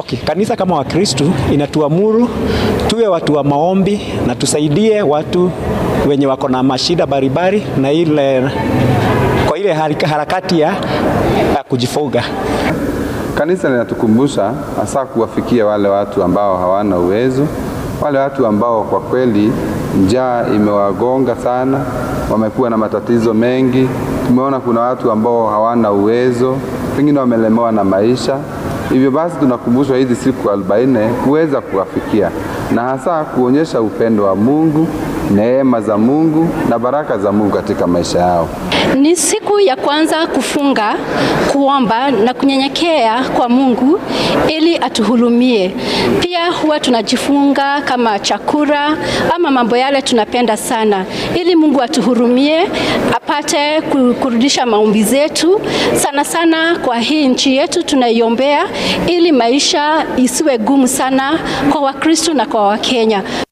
Okay, kanisa kama Wakristu inatuamuru tuwe watu wa maombi na tusaidie watu wenye wako na mashida baribari na ile kwa ile harakati ya, ya kujifuga. Kanisa linatukumbusha hasa kuwafikia wale watu ambao hawana uwezo, wale watu ambao kwa kweli njaa imewagonga sana, wamekuwa na matatizo mengi. Tumeona kuna watu ambao hawana uwezo, pengine wamelemewa na maisha. Hivyo basi tunakumbushwa hizi siku arobaini kuweza kuwafikia na hasa kuonyesha upendo wa Mungu, neema za Mungu na baraka za Mungu katika maisha yao. Ni siku ya kwanza kufunga, kuomba na kunyenyekea kwa Mungu ili atuhurumie. Pia huwa tunajifunga kama chakula ama mambo yale tunapenda sana, ili Mungu atuhurumie, apate kurudisha maombi zetu, sana sana kwa hii nchi yetu tunaiombea, ili maisha isiwe gumu sana kwa Wakristo na kwa Wakenya.